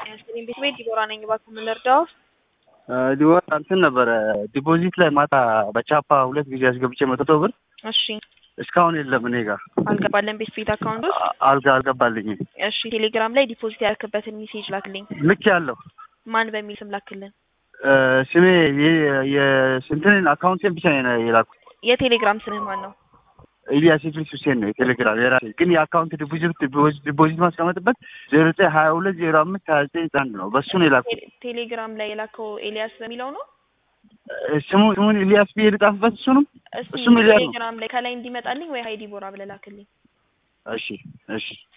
ጤና ቤት ቤት ዲቦራ ነኝ። እባክዎ ምን ልርዳው? ዲቦራ እንትን ነበረ ዲፖዚት ላይ ማታ በቻፓ ሁለት ጊዜ አስገብቼ መቶ ብር እሺ እስካሁን የለም እኔ ጋር አልገባለን ቤት ቤት አካውንት ውስጥ አልጋ አልገባልኝም። እሺ ቴሌግራም ላይ ዲፖዚት ያደረክበትን ሜሴጅ ላክልኝ። ልክ ያለው ማን በሚል ስም ላክልን? ስሜ የስንትን አካውንቴን ብቻ ነው የላኩት። የቴሌግራም ስምህ ማን ነው? ኢሊያስ ኢድሪስ ሁሴን ነው የቴሌግራም የራሴ ግን የአካውንት ዲፖዚት ዲፖዚት ማስቀመጥበት ዜሮ ዘጠኝ ሀያ ሁለት ዜሮ አምስት ሀያ ዘጠኝ አንድ ነው። በሱ ነው የላኩት። ቴ- ቴሌግራም ላይ የላከው ኤልያስ በሚለው ነው። ስሙ ስሙን ኢሊያስ ብዬ ልጻፍበት እሱንም እስቲ እሱም ኤልያስ ነው። ቴሌግራም ላይ ከላይ እንዲመጣልኝ ወይ ሀይ ዲቦራ ብለህ ላክልኝ። እሺ እሺ